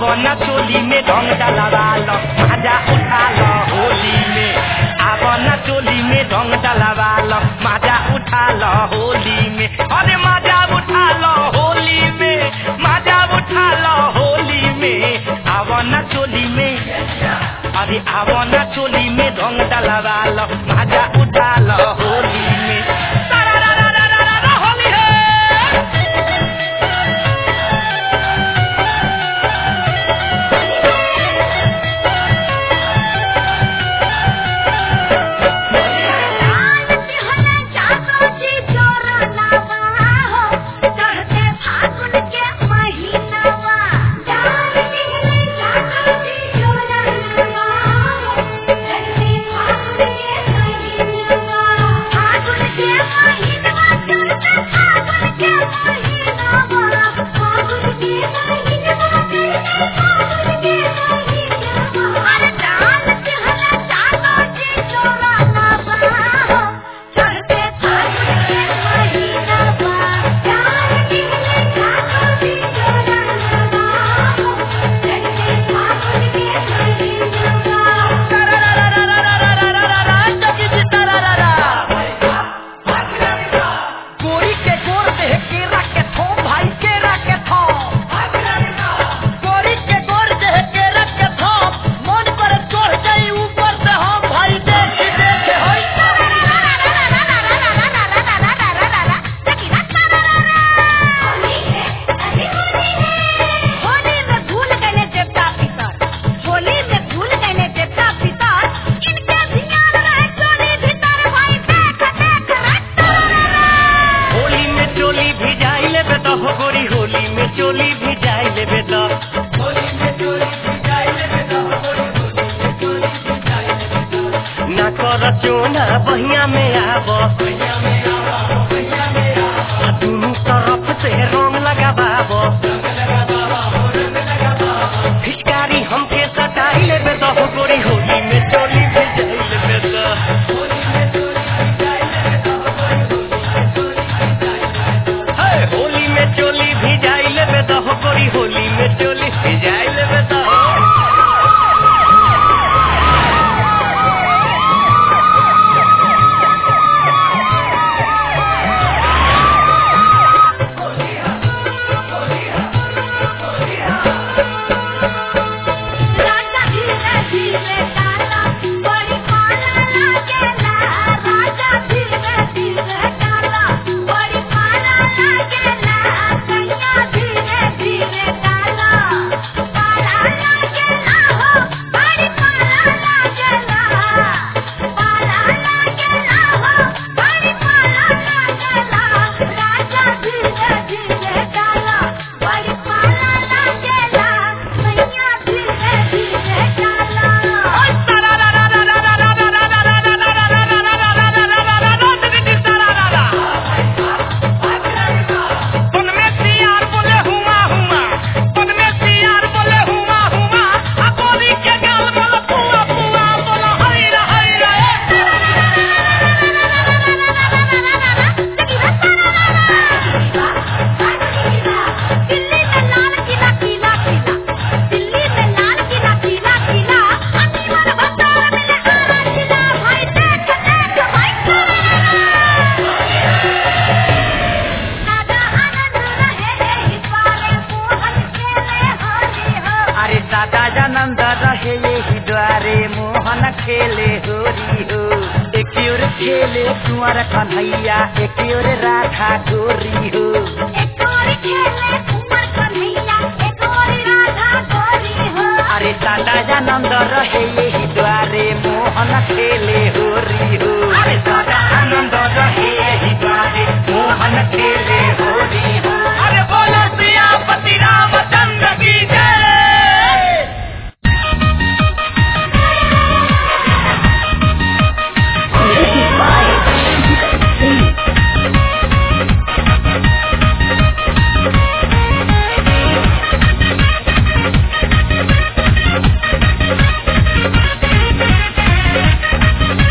आवो न चोली में ढंग डलवा लो मजा उठा लो होली में आवो न चोली में ढंग डलवा लो मजा उठा लो होली में अरे मजा उठा लो होली में मजा उठा लो होली में आवो न चोली में अरे आवो न चोली में ढंग डलवा लो मजा उठा लो होली में तारारारारारारा, होली है गोरी के गोर देह केरा के थो भाई केरा के थो गोरी के गोर देह केरा के थो मन पर चढ़ जाई ऊपर से हम भाई देख देख होई होली में भूल गए देवता पितर होली में भूल गए देवता पितर इनके ध्यान रहे चोरी भीतर भाई देख देख रट्टा होली में चोली भी जाई ले बेटा हो गोरी होली में चोली भी जाई ले बेटा होली में चोली भी जाई ले बेटा हो गोरी होली में चोली भी जाई ले बेटा ना कर चोना बहिया में आब बहिया में आब बहिया में आब दुनू तरफ से रंग लगाबाब फिचकारी हमके सटाई ले बेटा हो गोरी होली में चोली भी जाई ले बेटा होली में चोली भी जाई ले बेटा हो गोरी है, होली में चोली भी जाई ले बेटा हो गोरी होली में चोली भी जाई ले बेटा हो राजा धीरे धीरे डाला बड़ी पाला लागेला राजा धीरे धीरे डाला बड़ी पाला लागेला कन्या धीरे धीरे डाला पाला लागेला हो बड़ी पाला लागेला पाला लागेला हो बड़ी पाला लागेला राजा धीरे धीरे डाला बड़ी पाला लागेला कन्या धीरे धीरे डाला दिल्ली में लाल किला किला किला दिल्ली में लाल किला किला किला अमीर भंडार में आरा किला भाई देख देख भाई दादा आनंद रहे इस बारे मोहन खेले होली हो अरे दादा जानंद रहे यही द्वारे मोहन खेले होरी हो एक ओर खेले कुंवर कन्हैया एक ओर राधा गोरी हो एक और खेले कुंवर कन्हैया एक और राधा गोरी हो अरे दादा जानंद रहे यही द्वारे मोहन खेले होरी हो अरे दादा आनंद रहे यही द्वारे मोहन खेले होरी हो अरे बोलो सियापति रामचंद्र की जय Thank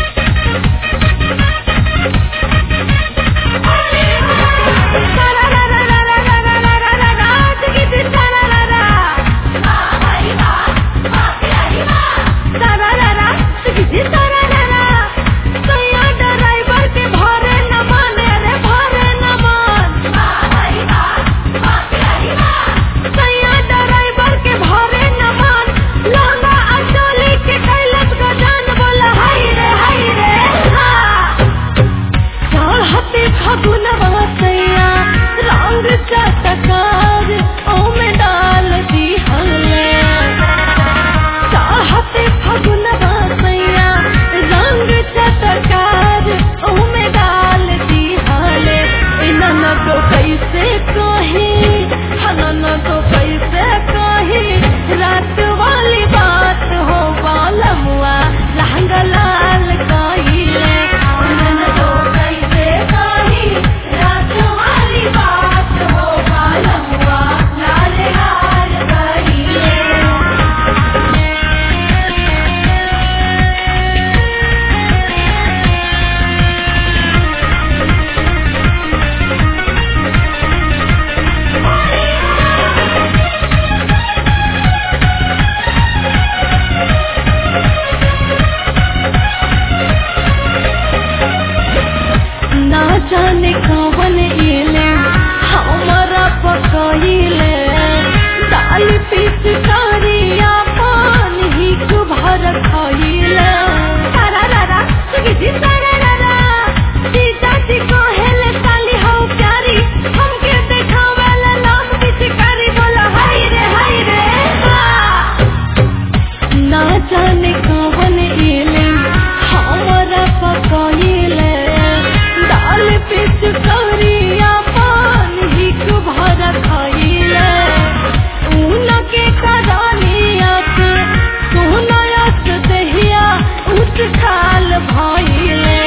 ना जाने कौन एले हमरा पकइले दाल पिच करिया पान हिक भर खइले ऊन के करानिया के सोनायत दहिया उठ खाल भइले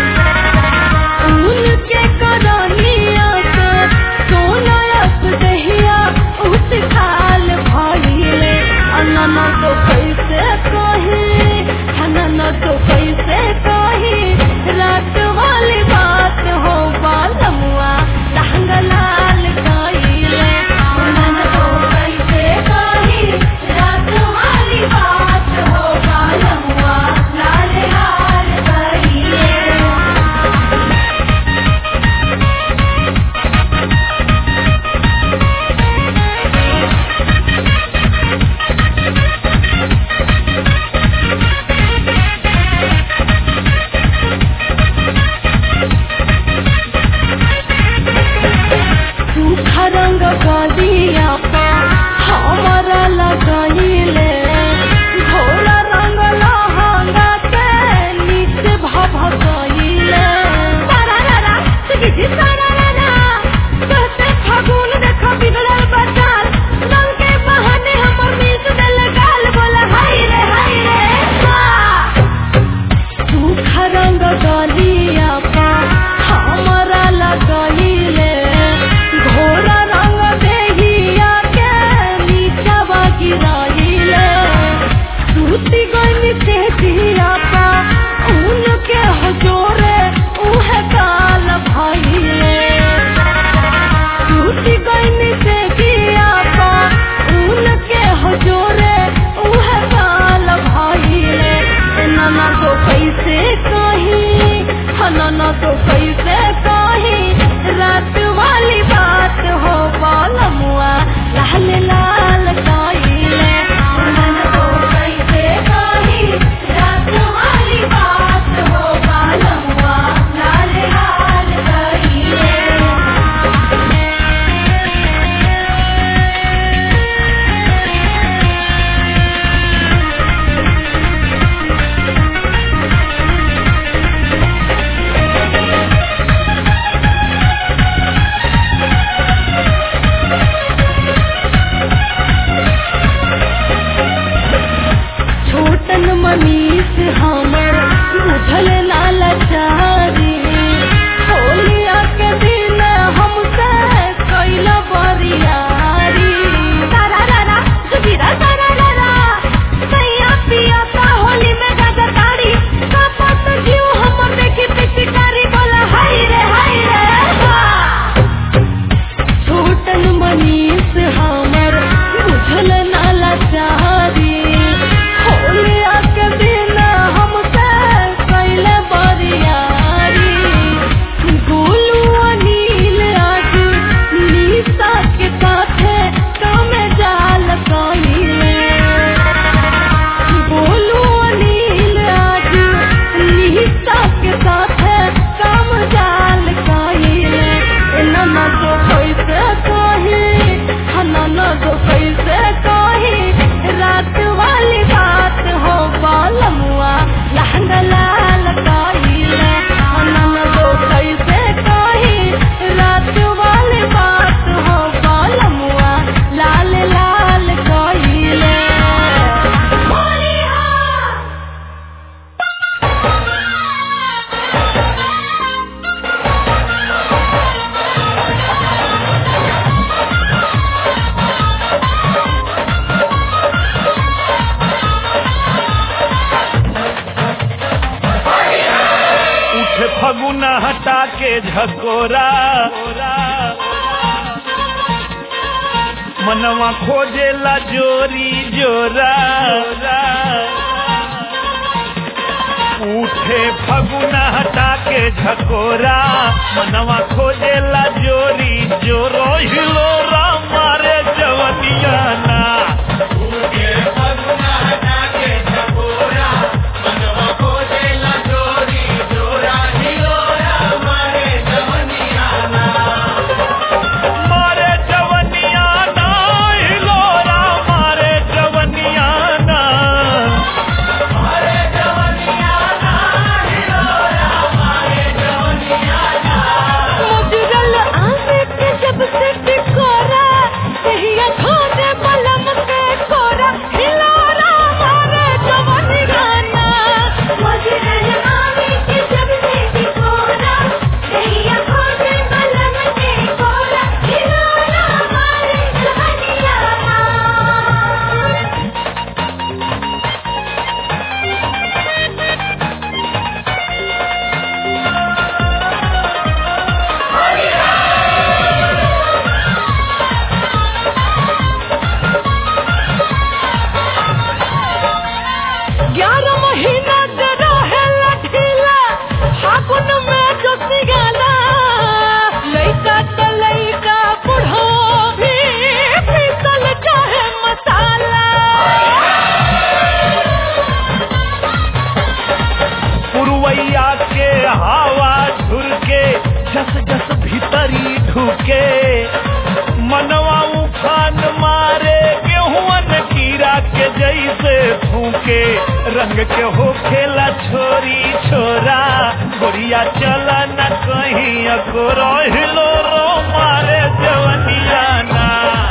ऊन के करानिया के सोनायत दहिया उठ खाल भइले अनना तो कैसे कही अनना तो कैसे कही रात वाली बात हो बालमुआ लहंग लाल कइले अनना तो कैसे कही रात वाली बात हो बालमुआ लाल लाल कइले सूखा रंग गलिया पा हमारा लगइले घोड़ा रंग लहंगा के नीचे भभकइले तारारा सिगी तारारा कहते फागुन देखा बिगड़ल बचाल रंग के बहाने हमर मिस देल गाल बोला हाय रे हाय रे वाह सूखा रंग गलिया पा हमरा लगइले घोड़ा रंग देहिया के नीचवा गिराइले सूती गइनी से जिया पा ऊन के हजोरे उहे काल भइले टूटी गइनी से जिया पा ऊन के हजोरे उहे काल भइले नाना तो कैसे कही नाना तो कैसे कही रात वाली बात हो बालमुआ लाल लाल कइले नाना तो कैसे कही रात वाली बात हो बालमुआ लाल लाल कइले छोटन मनीष हमर बुझल ना लाचारी होलिया के दिन हमसे कैल बरियारी तारारा सुबीरा तारारा सैया पिया का होली में गाजा ताड़ी कपत जीव हमर देखी पिचकारी बोला हाय रे हाय रे वाह छोटन मनीष हमर बुझल ना लाचारी होलिया के दिन हमसे कैले बरियारी गोलू अनिल आज निशा के साथे कमे जाल कइले बोलू अनिल आज निशा के साथे कम जाल कइले नना तो कैसे कही नना तो कैसे कही रात वाली बात हो बालमुआ लहंगा लाल कइले नना तो कैसे कही रात वाली बात हो बालमुआ लाल लाल कइले उठ फगुना हटा के झकोरा मनवा खोजेला जोरी जोरा उठे फगुना हटा के झकोरा मनवा खोजेला जोरी जोरो हिलोरा मारे जवनिया ना मारे जवनिया ना हिलोरा मारे जवनिया ना जस जस भीतरी ढुके मनवा उफान मारे गेहुअन कीड़ा के जैसे फूके रंग के हो खेला छोरी छोरा गोरिया चला न कहीं अगोरो हिलो रो मारे जवनिया ना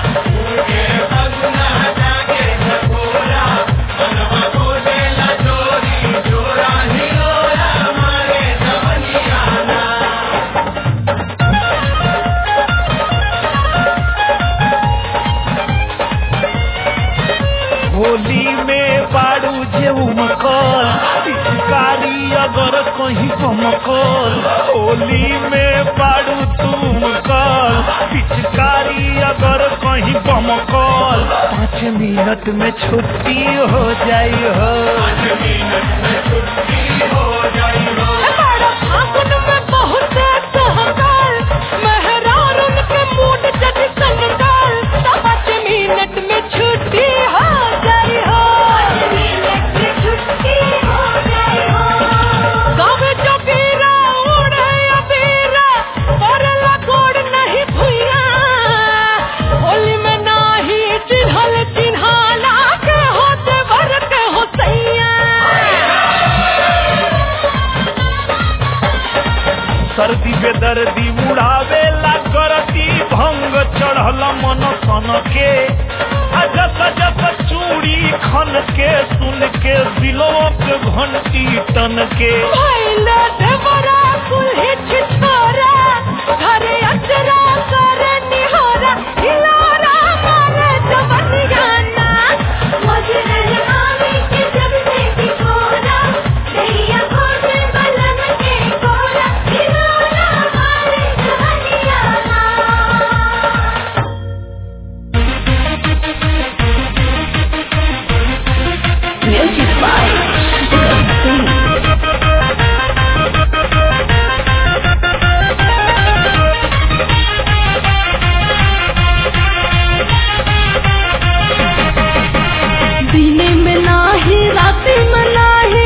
होली में बाड़ू जे उमकल पिचकारी अगर कहीं चमकल होली में बाड़ू तुमकल पिचकारी अगर कहीं बमकल पाँच मिनट में छुट्टी हो जाई हो बड़ा फागुन में बहुत सहकाल मेहरार उनके मूड जब संगाल तो पाँच मिनट में छुट्टी हो जाई हो मिनट में छुट्टी हो जाई हो गाँव जो बीरा उड़े अबीरा करला गोड़ नहीं भुइया होली में नाही चिन्हल चिन्हाला के होते भर के हो सैया सर्दी बेदर्दी उड़ावे ला करती भंग चढ़ल मन सन के आ जस जस चूड़ी खन के सुन के दिलों के घंटी टन के भइले देवरा कुल्ही छिछोरा घरे अचरा करे निहोरा हिलोरा मारे जवनियाना मजरे आमी के जब से बिछोरा दैया खोजे बलन के कोरा हिलोरा मारे जवनियाना Music by Sing. दिने में नाही राति में नाही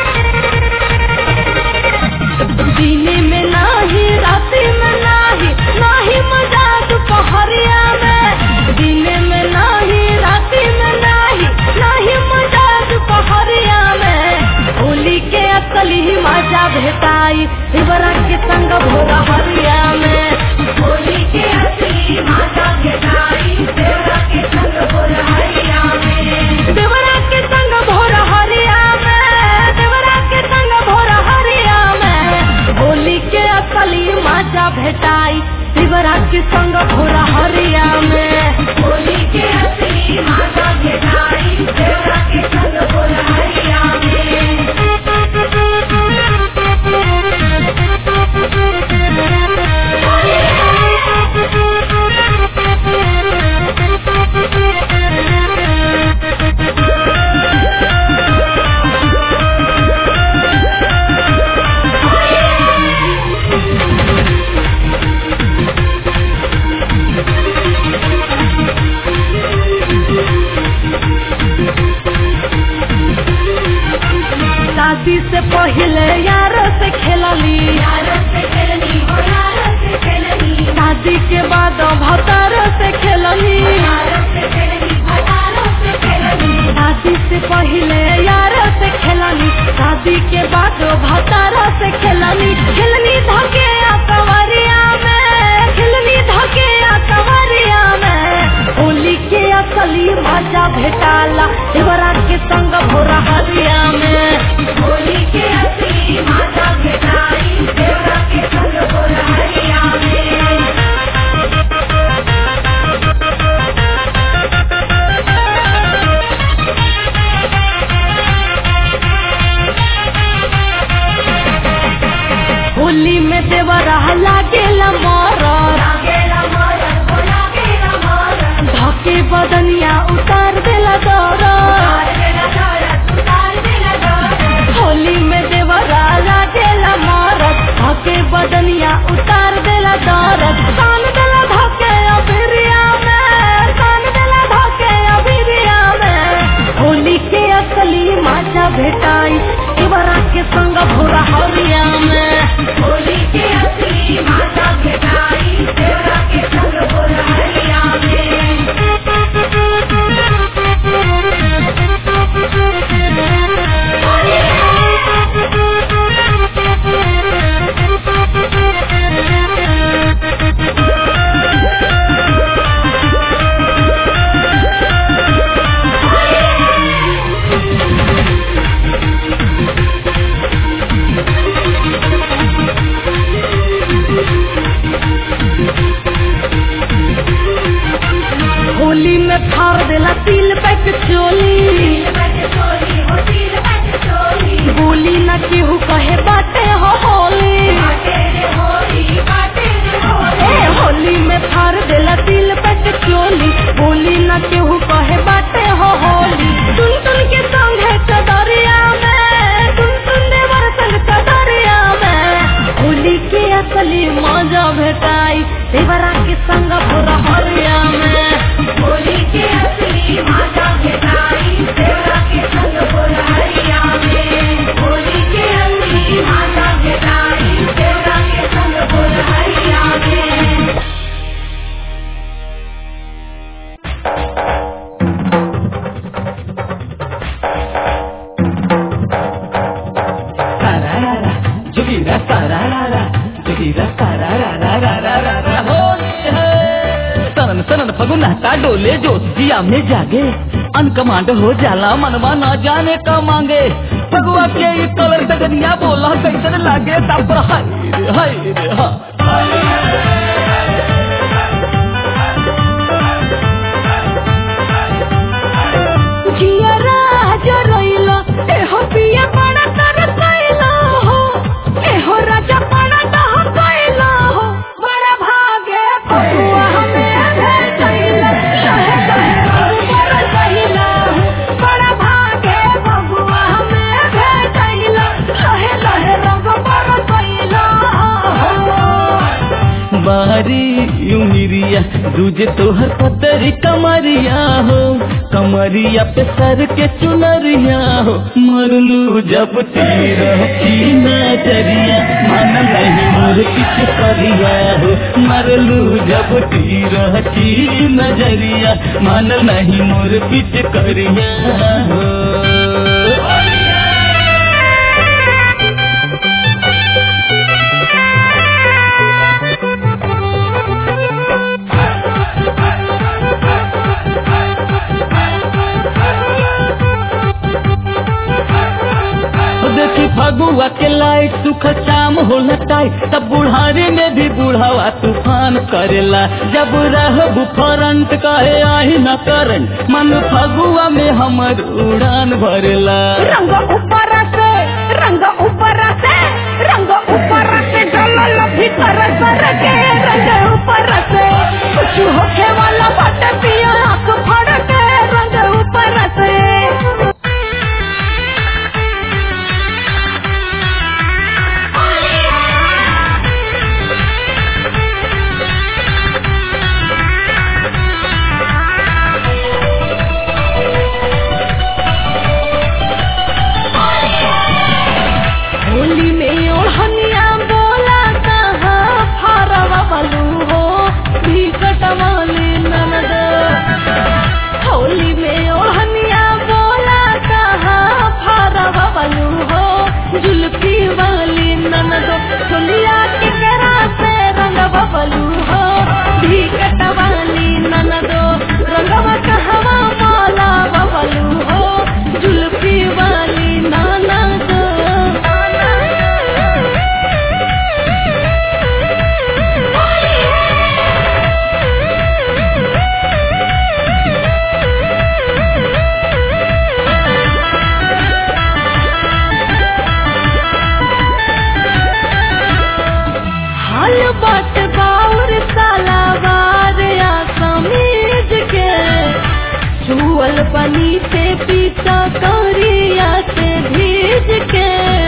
दिने में नाही राति में नाही नाही मजा दोपहरिया में दिने में नाही राति में नाही नाही मजा दोपहरिया में होली के असली मजा भेटाई शिवरा के संग भोर हरिया में होली के असली मजा भेटाई शिवरा के संग भोर हरिया में देवरा के संग भोर हरिया में देवरा के संग भोर हरिया में होली के असली मजा भेटाई शिवरा के संग भोर हरिया में होली के असली मजा भेटाई शिवरा के संग भोर हरिया शादी से पहले यार से खेलली शादी के बाद भतार से खेलनी शादी से पहले यार से खेलनी शादी के बाद भतार से खेलनी खेलनी धके आ कवरिया में खेलनी धके आ कवरिया में होली के असली मजा भेटाला देवरा के संग भोरा हरिया में होली के असली मजा भेटाई देवरा के संग भोरा हरिया में कहे बाटे हो होली ए होली में फाड़ देला दिल पट चोली बोली न केहू कहे बाटे हो होली सुन सुन के संग है चदरिया में सुन सुन देवर संग चदरिया में होली के असली मजा भेटाई देवरा के संग पूरा हरिया में होली के असली मजा भेटाई देवरा के संग पूरा हरिया में होली के असली मजा भेटाई देवरा के संग पूरा हरिया में Tararara, jogira tararara, jogira tararara, Holi है। सनन सनन फगुनाटा डोले जोश जिया में जागे अनकमांड हो जाला मनवा ना जाने का मांगे फगुआ के ई कलर डगनिया बोला कैसन लागे तब हाय रे हाय रे हा जियरा जरइला एहो पिया बड़ा तरसइला हो एहो राजा बड़ा दह कइला हो बड़ा भागे फगुआ हमें भेटइला शहे शहे बड़ा कइला हो बड़ा भागे फगुआ हमें भेटइला शहे शहे रंग बड़ा कइला हो बारी उमिरिया दूजे तोहर पतरी कमरिया हो कमरिया पे सर के चुनरिया हो मरलू जब तीर की नजरिया मन नहीं मोर किछ करिया हो मरलू जब तीर की नजरिया मन नहीं मोर किछ करिया हो देखी फगुआ के लाइट सुख शाम होला टाइट तब बुढ़ारी में भी बुढ़ावा तूफान करेला जब रहबू फरंट कहे आही न करंट मन फगुआ में हमर उड़ान भरेला रंग ऊपर से रंग ऊपर से रंग ऊपर से डलल भीतर सर के रंग ऊपर से कुछ होखे वाला बट पिया आंख फड़ के रंग ऊपर से होली में ओढ़निया बोला कहाँ फारवा बलू हो भीकट वाली ननद होली में ओढ़निया बोला कहाँ फारवा बलू हो जुल्फी वाली ननद चुलिया के करा से रंग बलू हो भीकट वाली ननद रंगवा कहवा माला बलू हो जुल्फी वाली ननद हाल बात बाउर सालावार या समीज के छुअल पनी से पीता करिया से भीज के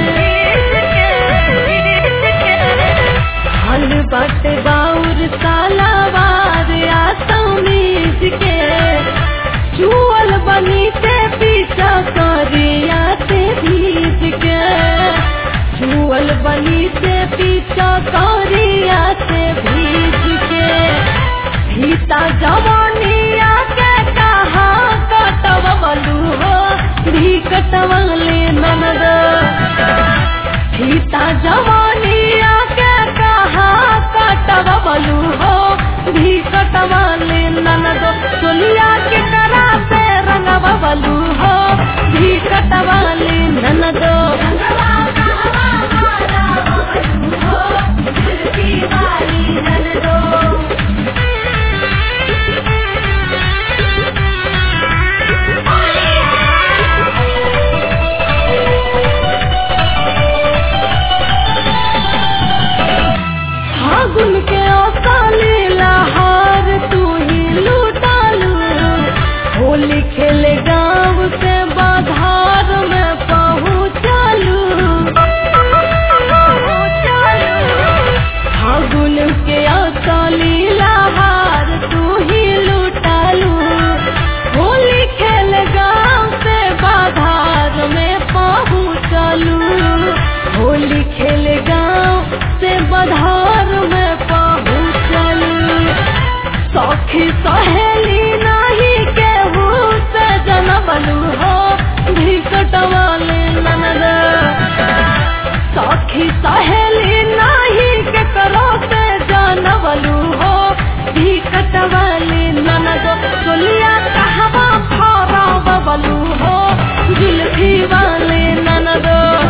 हाल बात बाउर सालावार या समीज के छुअल बनी से पीता करिया से भीज के छुअल बनी से पीछा करिया से भीज के भीता जवानिया के कहा कटव बलू हो भी कटवले ननद भीता जवानिया के कहा कटव बलू हो भी कटवले ननद चोलिया के करा से रंगव बलू हो भी कटवले ननद सखी सहेली नाही केहू से जनबलू हो भिकट वाले ननद सखी सहेली नाही केकरो से जनबलू हो भिकट वाले ननद चोलिया कहवा फरा बबलू हो जुल्फी वाले ननद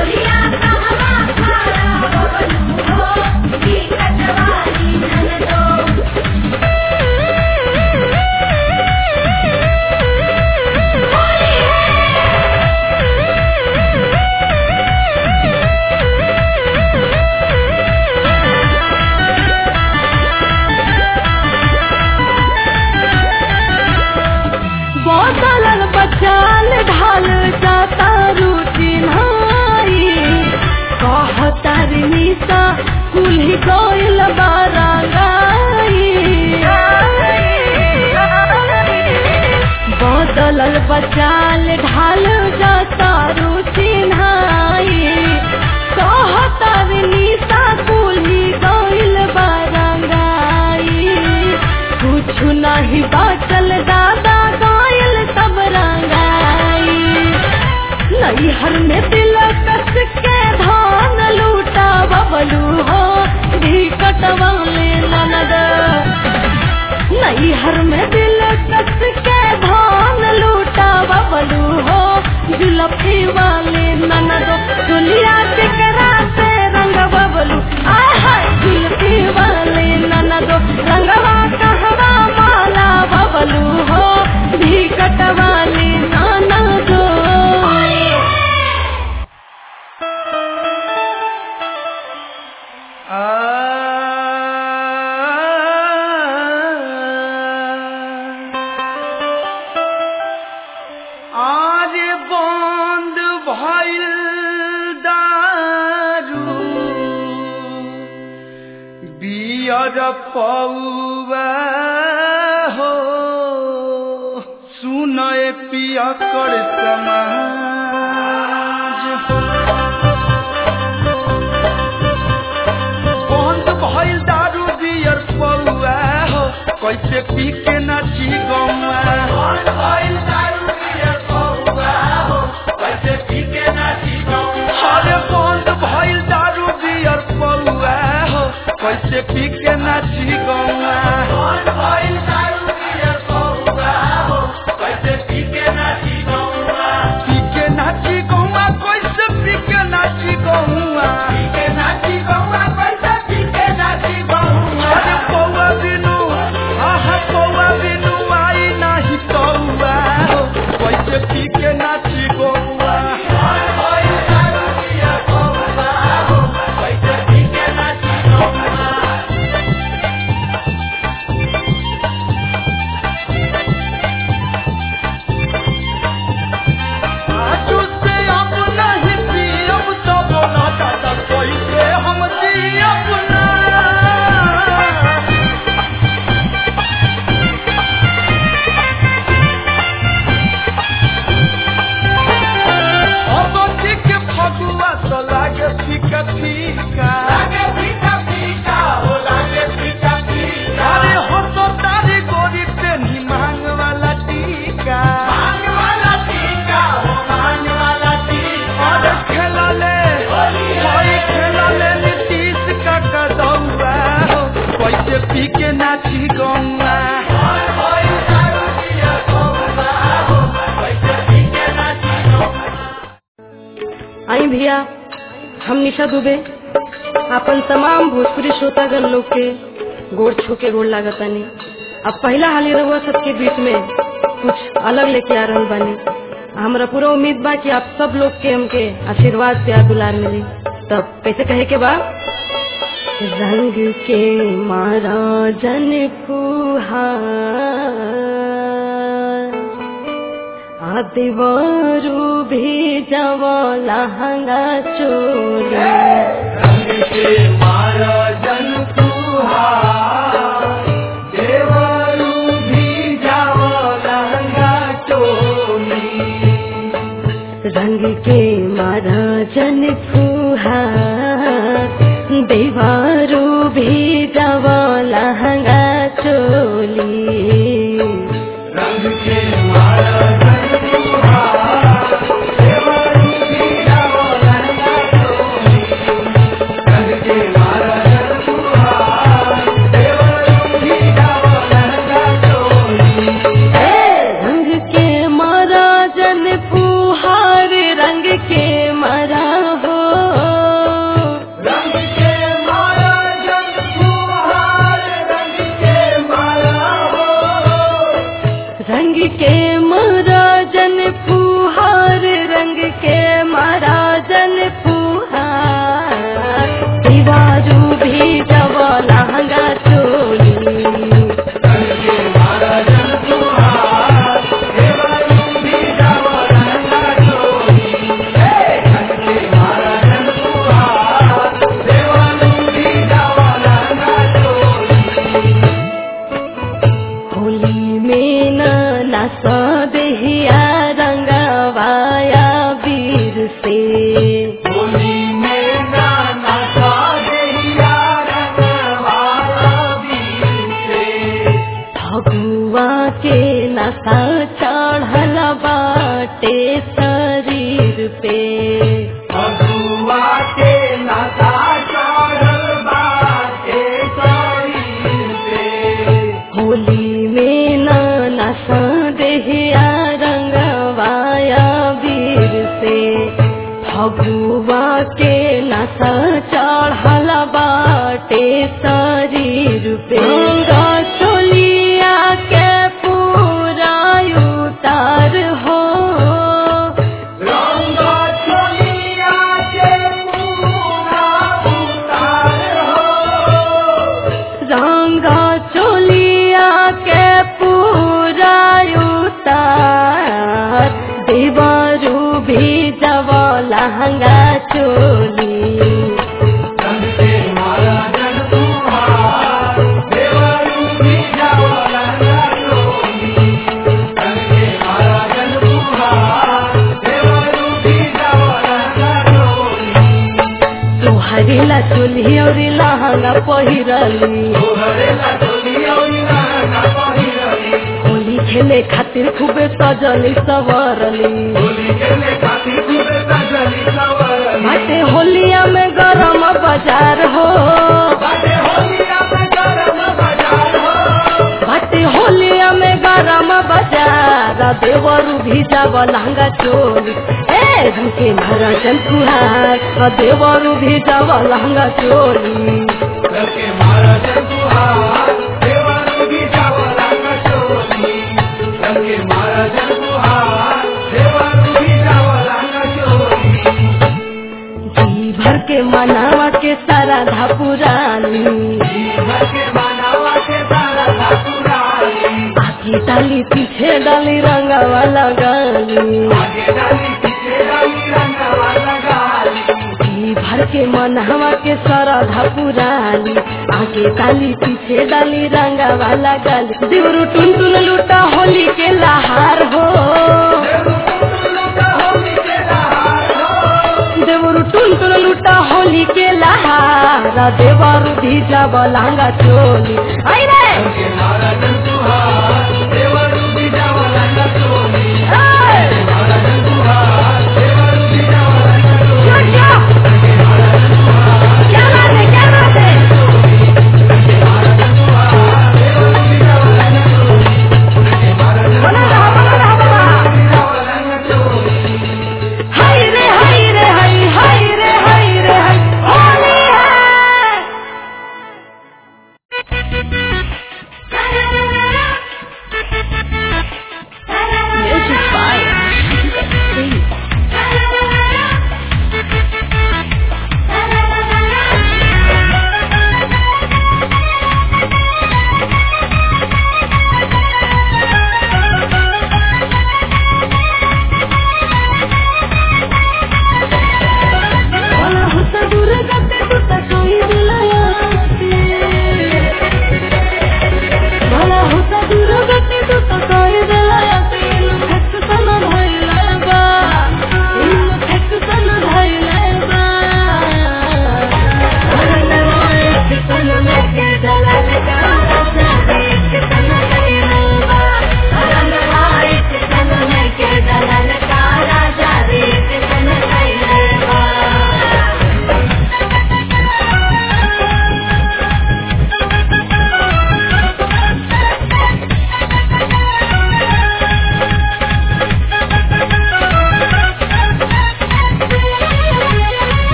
बोतल बचाल ढाल जाता रूटी नाई कहता निशा कुल्ही गइल बारांगाई बोतल बचाल ढाल जाता रूटी नाई कहता निशा कुल्ही गइल बारांगाई कुछ नहीं बाचल दादा गायल सब रंगाई नैहर में दिल कस के धान लूटा बबलू हो ढीकट वाले ननद नैहर में दिल कस के धान लूटा बबलू हो जुलफी वाले ननद दुनिया टिकरा से रंग बबलू आय हाय जुलफी वाले ननद रंगवा कहवा माला बबलू हो ढीकट वाले ननद आज बंद भइल दारू बियर पौवा हो सुनय पिया कर समाज बंद भइल दारू बियर पौवा हो कैसे पी के नाची गौआ बंद भइल दारू बियर पौवा हो कैसे पी के नाची गौआ अरे बंद भइल दारू बियर पौवा हो कैसे पी के नाची गौआ बंद भइल दारू बियर पौवा हो कैसे पी के नाची गौआ पी के नाची गौआ कैसे पी के नाची गौआ पी के नाची गौआ कैसे पी के नाची गौआ अरे पौवा बिनु आहा पौवा बिनु आई नाही तौवा हो कैसे पी के नाची गौआ कैसे पी के नाची गौआ आजू से अब नहीं पियब तब ना दादा कैसे हम जियब ना अब ठीक फगुआ तो लागे फीका फीका लागे फीका फीका हो लागे फीका फीका अरे हो तो तारी गोरी पे नी मांग वाला टीका मांग वाला टीका हो मांग वाला टीका अरे खेला ले भाई खेला ले नीतीश का कदौआ हो कैसे पी के नाची गौआ आई भैया हम निशा दुबे अपन तमाम भोजपुरी श्रोतागण लोग के गोड़ छू के गोड़ लागतानी अब पहला हाली रहुआ सबके बीच में कुछ अलग लेके आ रहल बानी हमरा पूरा उम्मीद बा कि आप सब लोग के हमके आशीर्वाद प्यार दुलार मिली तब कैसे कहे के बा रंग के मारा जन फुहार आदिवारू भी जवा लहंगा चोरी रंग के मारा जन फुहार देवारू भी जवा लहंगा चोली जन फुहार दीवारू भी जब लहंगा चोली होली में न नस देहिया रंगवाया वीर से फगुआ के नशा चढ़ल बाटे शरीर पे होली में न नशा देहिया रंगवाया वीर से फगुआ के नशा चढ़ल बाटे शरीर पे चोलिया के पूरा उतार हो रंगा चोलिया के पूरा उतार देवरू भी जब लहंगा चोली तोहरी ला चोली और लहंगा पहिरली होली खेले खातिर खूबे सजली सवरली बाटे होलिया में गरम बाजार हो बाटे होलिया में गरम बाजार देवरू भी जाब लहंगा चोली ए झुके महाराजन फुहार देवरू भी जाब लहंगा चोली जी भर के मनावा के सारा धापुरानी आगे डाली पीछे डाली रंगावा लगाली जी भर के मनहवा के सरधा पुराली आगे डाली पीछे डाली रंगावा लगाली देवरू टुन टुन लूटा होली के लहार हो देवरू टुन टुन लूटा होली के लहार देवरू भी जब लहंगा चोली आई रे Thank you.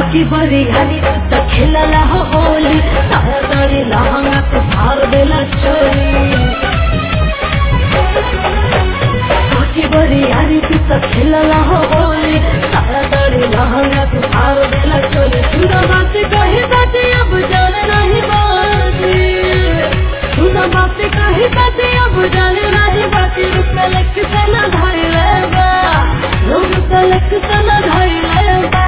बाकी बड़ी हरी तो खेलला हो होली सारा दड़ी लहंगा तो फाड़ देला चोली बाकी बड़ी हरी तो खेलला हो होली सारा दड़ी लहंगा तो फाड़ देला चोली सुना बात कही बात अब जान नहीं बाती सुना बात कही बात अब जान नहीं बाती रुक लक सना धाई लेबा रुक लक सना धाई लेबा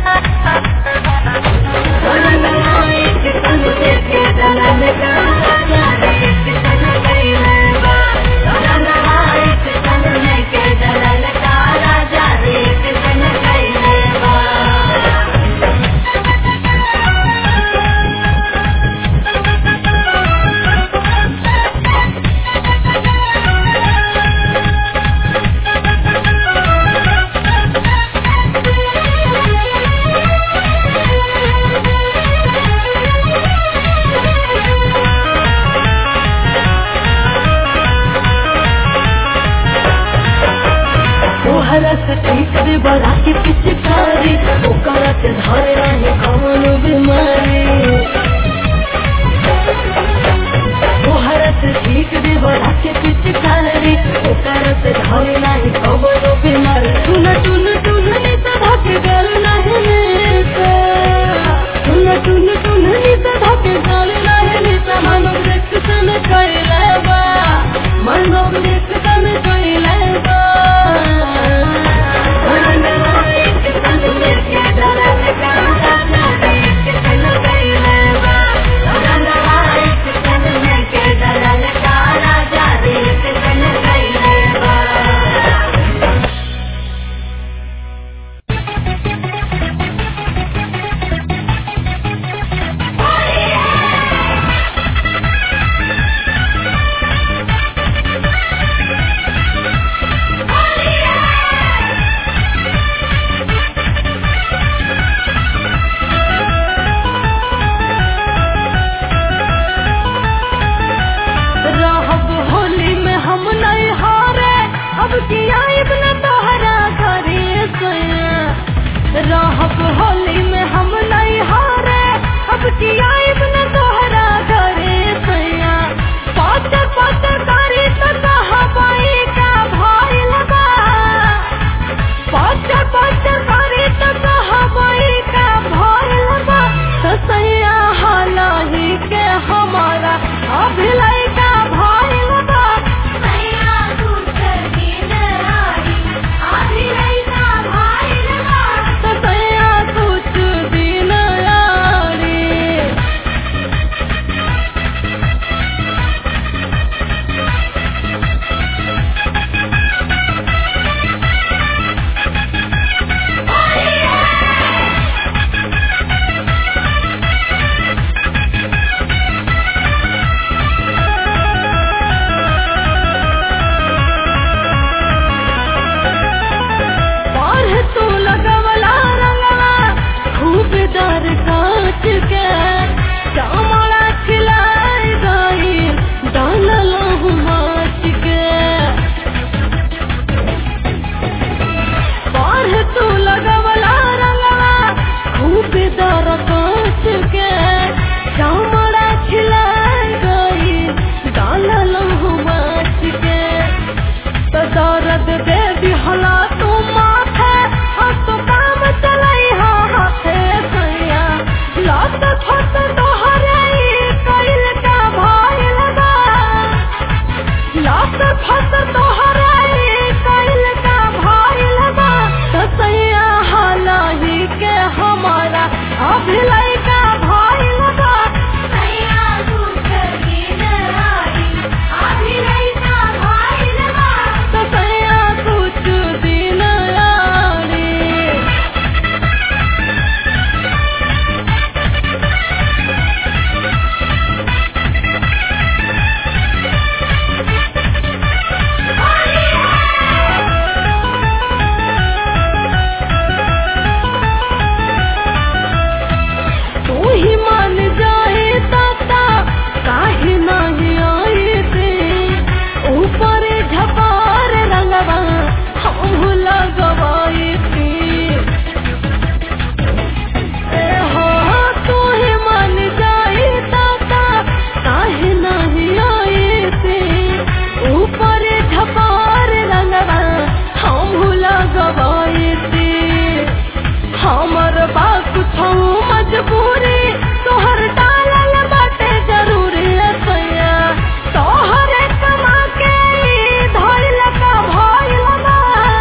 बा कुछ मजबूरी तोहर डालल बाटे जरूरी सैया तोहर कमा के ई धइल का भइल बा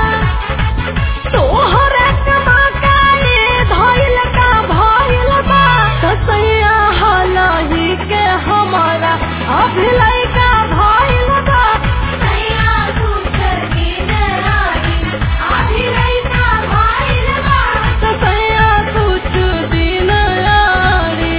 तोहर कमा के ई धइल का भइल बा सैया हलही के हमारा अभिलय का भइल बा सैया दूसर की नारी अभिलय का भइल बा सैया कुछ दिन यारी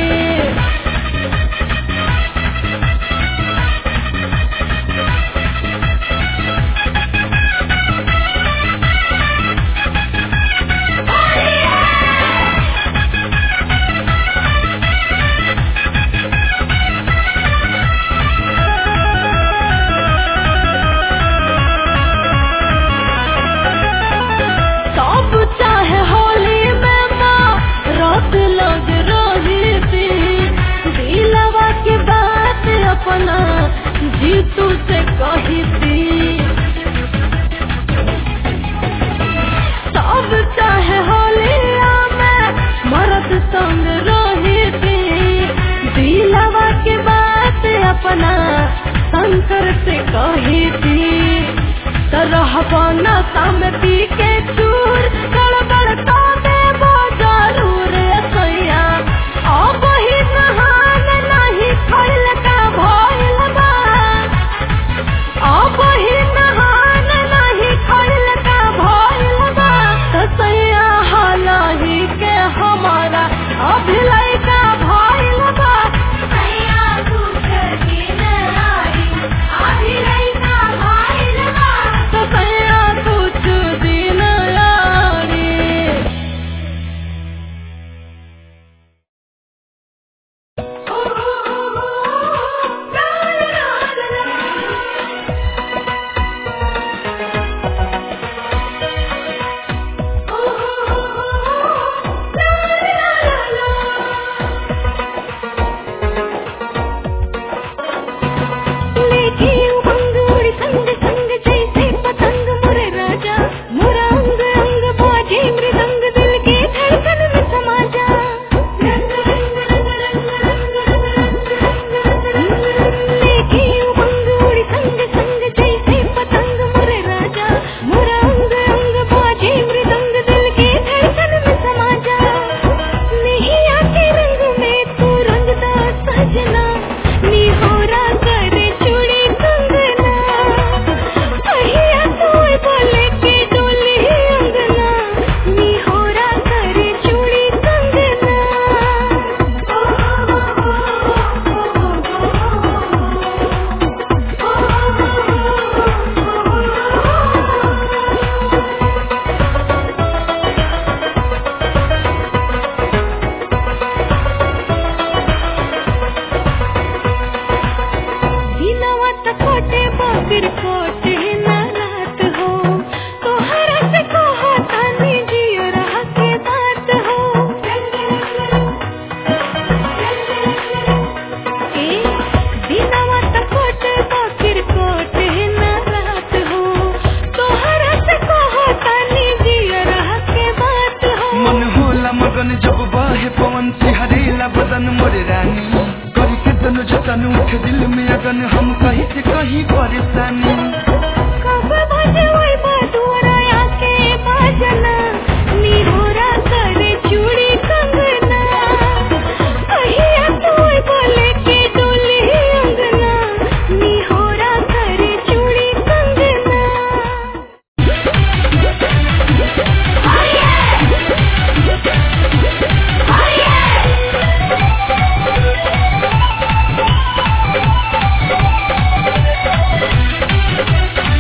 सब चाहे होली में माँ रात लग रही थी दिलवा की बात अपना जीतू से कही थी सब चाहे होली में मरद संग रही थी दिलवा की बात अपना शंकर से कही थी तरह नशा में पी के चूर गड़बड़ का देबो जरूर सैया अब ही नहान नहीं खैल का भइल बा अब ही नहान नहीं खैल का भइल बा तो सैया हलही के हमारा अभिलय का भइल बा सैया दूसर की नारी अभिलय का भइल बा तो सैया कुछ दिन यारी लेके उमंग उड़ संग संग जैसे पतंग मुरे राजा मुरा अंग अंग बाजे मृदंग दिल के धड़कन में समा जा रंग रंग रंग रंग रंग रंग रंग लेके उमंग उड़ संग संग जैसे पतंग मुरे राजा मुरा अंग अंग बाजे मृदंग दिल के धड़कन में समा जा नहीं आके रंग में तू रंगदा सजना निहोरा करे चूड़ी कंगना कहिया तोय बोले के डोली अंगना निहोरा करे चूड़ी कंगना दिनवा त कोटे बाबिर कोटे ना रात हो तोहरा से कहा तानी जियो रह के बात हो ए दिनवा त कोटे बाबिर कोटे ना रात हो तोहरा से कहा तानी जियो रह के बात हो मन होला मगन जब बाहे पवन सिहरेला बदन मोरे रानी करी के तनु जतन उठ दिल में अगन हम कहीं से कहीं परेशानी कब बजे वही बटुरा आके बाजना निहोरा करे चूड़ी कंगना कहिया तोय बोले के डोली अंगना निहोरा करे चूड़ी कंगना Hey!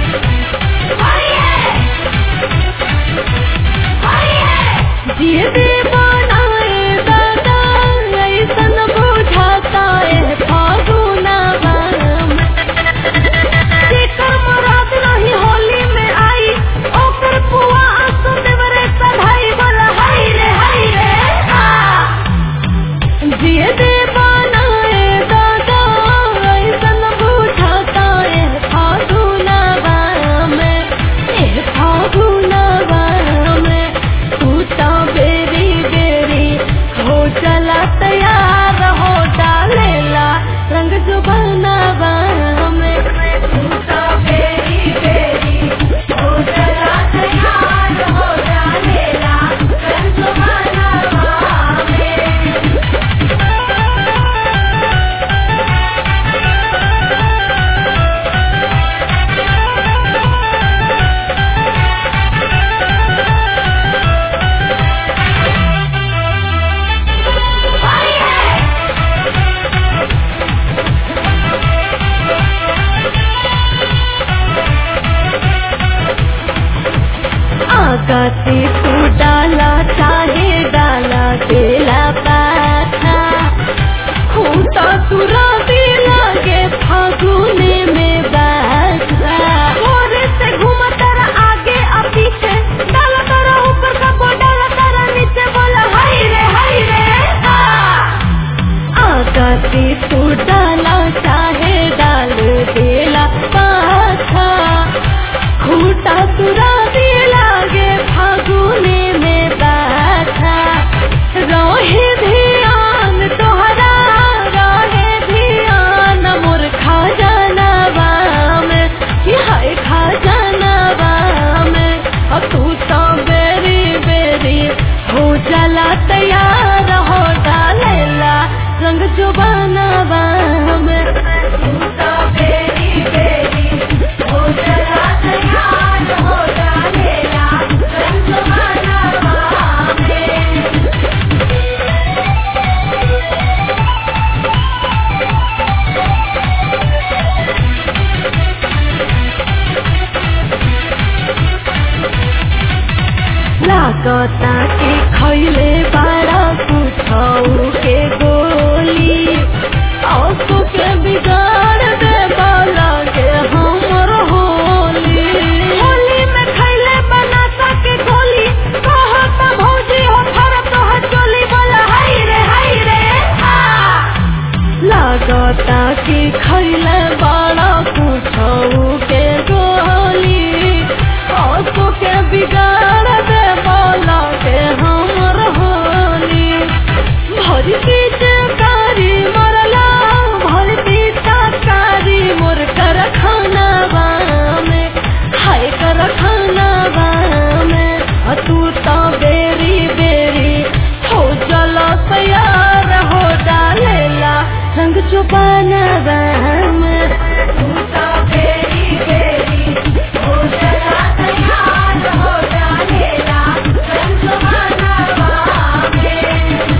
देला पाछा खूंटा तुरा दी लागे फागुने में बाछा भोरे से घूमा तारा आगे आ पीछे डाला तारा ऊपर का बो डाला तारा नीचे बोला हाय रे हाय रे आ आकाशी तू डाला चाहे डाल देला पाछा खूटा तुरा दे लागे फागुने में बाछा रहे ध्यान तोहरा रहे ध्यान मोर खा जानवा में कि हाय खा जानवा में अब तू तो बेरी बेरी हो चला तैयार हो डालेला रंग जुबानवा में तू तो बेरी बेरी हो चला तैयार हो डालेला रंग जुबानवा में लागता के खैले बारा कुछौ के गोली औसो के बिगाड़ दे बाला के हमर होली होली में खैले बनाता के गोली कहता भौजी हो फर तोहर चोली बोला हाय रे हाय रे आ लागता कि खैले बड़ा कुछौ के गोली औसो के बिगाड़ दे बोला के हमर होली भरी पिचकारी मरला भरी पिचकारी मोर कर खाना में हाय कर खाना में अ तू तो बेरी बेरी हो चलो तैयार हो डालेला रंग चुपाना में तू तो बेरी बेरी हो चला तैयार हो डालेला रंग चुपाना में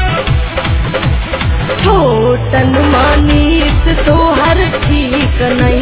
छोटन मानीस तोहर ठीक नहीं